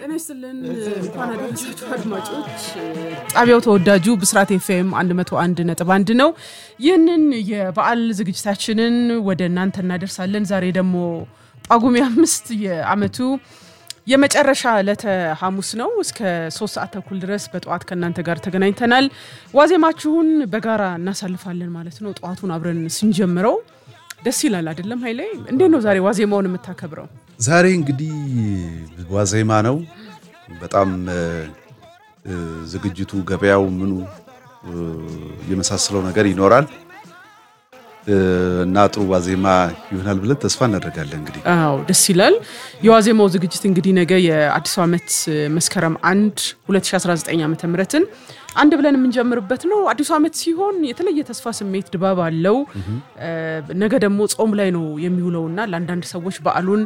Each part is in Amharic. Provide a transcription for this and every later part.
ጤና ይስጥልን እንኳን አደረሳችሁ አድማጮች። ጣቢያው ተወዳጁ ብስራት ኤፍኤም 101 ነጥብ አንድ ነው። ይህንን የበዓል ዝግጅታችንን ወደ እናንተ እናደርሳለን። ዛሬ ደግሞ ጳጉሜ አምስት የአመቱ የመጨረሻ ዕለተ ሐሙስ ነው። እስከ ሶስት ሰዓት ተኩል ድረስ በጠዋት ከእናንተ ጋር ተገናኝተናል። ዋዜማችሁን በጋራ እናሳልፋለን ማለት ነው። ጠዋቱን አብረን ስንጀምረው ደስ ይላል አይደለም? ኃይሌ እንዴት ነው ዛሬ ዋዜማውን የምታከብረው? ዛሬ እንግዲህ ዋዜማ ነው። በጣም ዝግጅቱ፣ ገበያው፣ ምኑ የመሳሰለው ነገር ይኖራል እና ጥሩ ዋዜማ ይሆናል ብለን ተስፋ እናደርጋለን። እንግዲህ አዎ ደስ ይላል። የዋዜማው ዝግጅት እንግዲህ ነገ የአዲሱ ዓመት መስከረም አንድ 2019 ዓ ምትን አንድ ብለን የምንጀምርበት ነው። አዲሱ ዓመት ሲሆን የተለየ ተስፋ ስሜት ድባብ አለው። ነገ ደግሞ ጾም ላይ ነው የሚውለውና ለአንዳንድ ሰዎች በዓሉን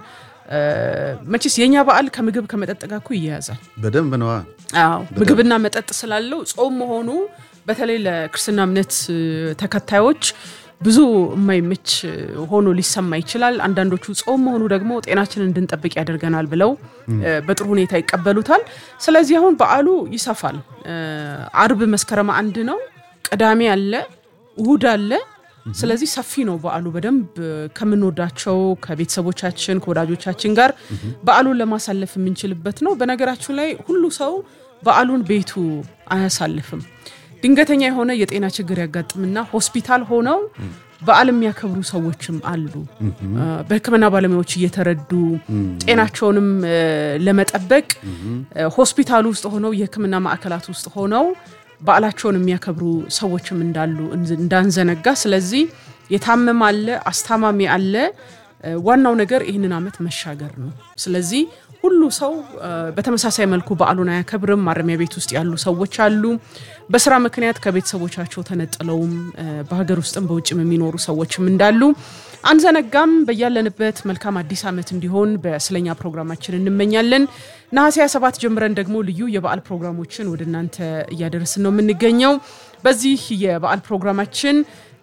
መቼስ የእኛ በዓል ከምግብ ከመጠጥ ጋር እኮ ይያያዛል። በደንብ ነዋ። አዎ ምግብና መጠጥ ስላለው ጾም መሆኑ በተለይ ለክርስትና እምነት ተከታዮች ብዙ የማይመች ሆኖ ሊሰማ ይችላል። አንዳንዶቹ ጾም መሆኑ ደግሞ ጤናችንን እንድንጠብቅ ያደርገናል ብለው በጥሩ ሁኔታ ይቀበሉታል። ስለዚህ አሁን በዓሉ ይሰፋል። አርብ መስከረም አንድ ነው፣ ቅዳሜ አለ፣ እሁድ አለ። ስለዚህ ሰፊ ነው በዓሉ። በደንብ ከምንወዳቸው ከቤተሰቦቻችን ከወዳጆቻችን ጋር በዓሉን ለማሳለፍ የምንችልበት ነው። በነገራችሁ ላይ ሁሉ ሰው በዓሉን ቤቱ አያሳልፍም። ድንገተኛ የሆነ የጤና ችግር ያጋጥምና ሆስፒታል ሆነው በዓል የሚያከብሩ ሰዎችም አሉ። በሕክምና ባለሙያዎች እየተረዱ ጤናቸውንም ለመጠበቅ ሆስፒታል ውስጥ ሆነው የሕክምና ማዕከላት ውስጥ ሆነው በዓላቸውን የሚያከብሩ ሰዎችም እንዳሉ እንዳንዘነጋ። ስለዚህ የታመመ አለ፣ አስታማሚ አለ። ዋናው ነገር ይህንን ዓመት መሻገር ነው። ስለዚህ ሁሉ ሰው በተመሳሳይ መልኩ በዓሉን አያከብርም። ማረሚያ ቤት ውስጥ ያሉ ሰዎች አሉ። በስራ ምክንያት ከቤተሰቦቻቸው ተነጥለውም በሀገር ውስጥም በውጭም የሚኖሩ ሰዎችም እንዳሉ አንዘነጋም። በያለንበት መልካም አዲስ ዓመት እንዲሆን በስለኛ ፕሮግራማችን እንመኛለን። ነሐሴ 27 ጀምረን ደግሞ ልዩ የበዓል ፕሮግራሞችን ወደ እናንተ እያደረስን ነው የምንገኘው። በዚህ የበዓል ፕሮግራማችን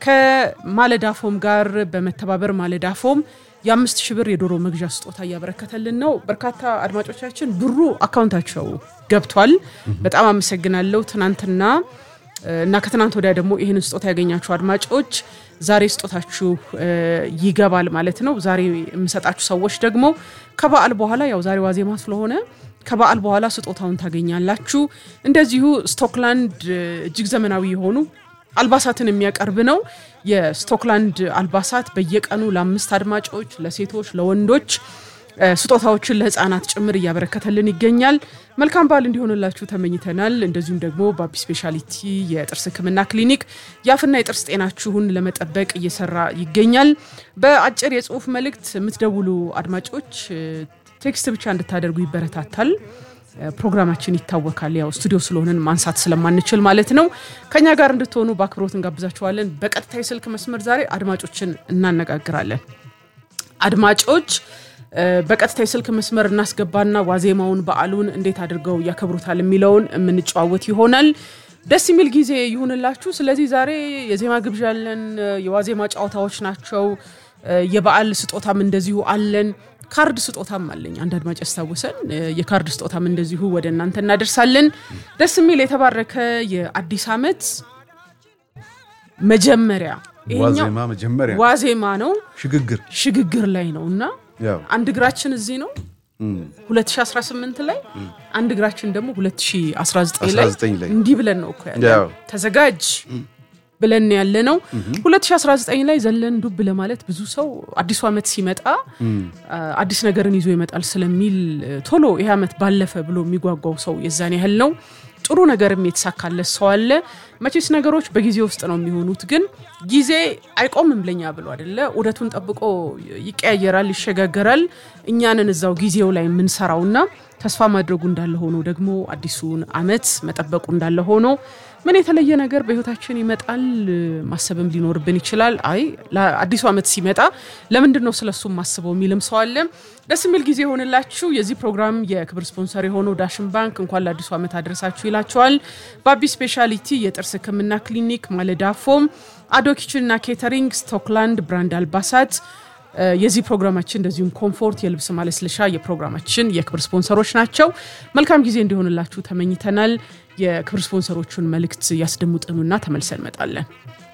ከማለዳፎም ጋር በመተባበር ማለዳፎም የአምስት ሺህ ብር የዶሮ መግዣ ስጦታ እያበረከተልን ነው። በርካታ አድማጮቻችን ብሩ አካውንታቸው ገብቷል። በጣም አመሰግናለሁ። ትናንትና እና ከትናንት ወዲያ ደግሞ ይህንን ስጦታ ያገኛችሁ አድማጮች ዛሬ ስጦታችሁ ይገባል ማለት ነው። ዛሬ የምሰጣችሁ ሰዎች ደግሞ ከበዓል በኋላ ያው ዛሬ ዋዜማ ስለሆነ ከበዓል በኋላ ስጦታውን ታገኛላችሁ። እንደዚሁ ስቶክላንድ እጅግ ዘመናዊ የሆኑ አልባሳትን የሚያቀርብ ነው። የስቶክላንድ አልባሳት በየቀኑ ለአምስት አድማጮች ለሴቶች፣ ለወንዶች ስጦታዎችን ለሕፃናት ጭምር እያበረከተልን ይገኛል። መልካም በዓል እንዲሆንላችሁ ተመኝተናል። እንደዚሁም ደግሞ በአቢ ስፔሻሊቲ የጥርስ ሕክምና ክሊኒክ የአፍና የጥርስ ጤናችሁን ለመጠበቅ እየሰራ ይገኛል። በአጭር የጽሁፍ መልእክት የምትደውሉ አድማጮች ቴክስት ብቻ እንድታደርጉ ይበረታታል። ፕሮግራማችን ይታወካል። ያው ስቱዲዮ ስለሆንን ማንሳት ስለማንችል ማለት ነው። ከኛ ጋር እንድትሆኑ በአክብሮት እንጋብዛችኋለን። በቀጥታ የስልክ መስመር ዛሬ አድማጮችን እናነጋግራለን። አድማጮች በቀጥታ የስልክ መስመር እናስገባና ዋዜማውን በዓሉን እንዴት አድርገው ያከብሩታል የሚለውን የምንጨዋወት ይሆናል። ደስ የሚል ጊዜ ይሁንላችሁ። ስለዚህ ዛሬ የዜማ ግብዣ አለን። የዋዜማ ጨዋታዎች ናቸው። የበዓል ስጦታም እንደዚሁ አለን። ካርድ ስጦታም አለኝ። አንድ አድማጭ ያስታውሰን። የካርድ ስጦታም እንደዚሁ ወደ እናንተ እናደርሳለን። ደስ የሚል የተባረከ የአዲስ ዓመት መጀመሪያ ዋዜማ መጀመሪያ ዋዜማ ነው። ሽግግር ሽግግር ላይ ነው እና ያው አንድ እግራችን እዚህ ነው 2018 ላይ አንድ እግራችን ደግሞ 2019 ላይ 19 ላይ እንዲህ ብለን ነው እኮ ያለ ያው ተዘጋጅ ብለን ያለ ነው። 2019 ላይ ዘለን ዱብ ለማለት ብዙ ሰው አዲሱ ዓመት ሲመጣ አዲስ ነገርን ይዞ ይመጣል ስለሚል ቶሎ ይህ ዓመት ባለፈ ብሎ የሚጓጓው ሰው የዛን ያህል ነው። ጥሩ ነገርም የተሳካለት ሰው አለ። መቼስ ነገሮች በጊዜ ውስጥ ነው የሚሆኑት፣ ግን ጊዜ አይቆምም ለኛ ብሎ አይደለ። ዑደቱን ጠብቆ ይቀያየራል፣ ይሸጋገራል። እኛንን እዛው ጊዜው ላይ የምንሰራውና ተስፋ ማድረጉ እንዳለ ሆኖ ደግሞ አዲሱን ዓመት መጠበቁ እንዳለ ሆኖ ምን የተለየ ነገር በህይወታችን ይመጣል ማሰብም ሊኖርብን ይችላል። አይ አዲሱ ዓመት ሲመጣ ለምንድን ነው ስለሱ ማስበው የሚልም ሰው አለ። ደስ የሚል ጊዜ የሆንላችሁ። የዚህ ፕሮግራም የክብር ስፖንሰር የሆነው ዳሽን ባንክ እንኳን ለአዲሱ ዓመት አድረሳችሁ ይላቸዋል። በአቢ ስፔሻሊቲ የጥርስ ሕክምና ክሊኒክ፣ ማለዳ ፎም፣ አዶ ኪችንና ኬተሪንግ፣ ስቶክላንድ ብራንድ አልባሳት የዚህ ፕሮግራማችን እንደዚሁም ኮምፎርት የልብስ ማለስለሻ የፕሮግራማችን የክብር ስፖንሰሮች ናቸው። መልካም ጊዜ እንዲሆንላችሁ ተመኝተናል። የክብር ስፖንሰሮቹን መልእክት ያስደምጡንና ተመልሰን እንመጣለን።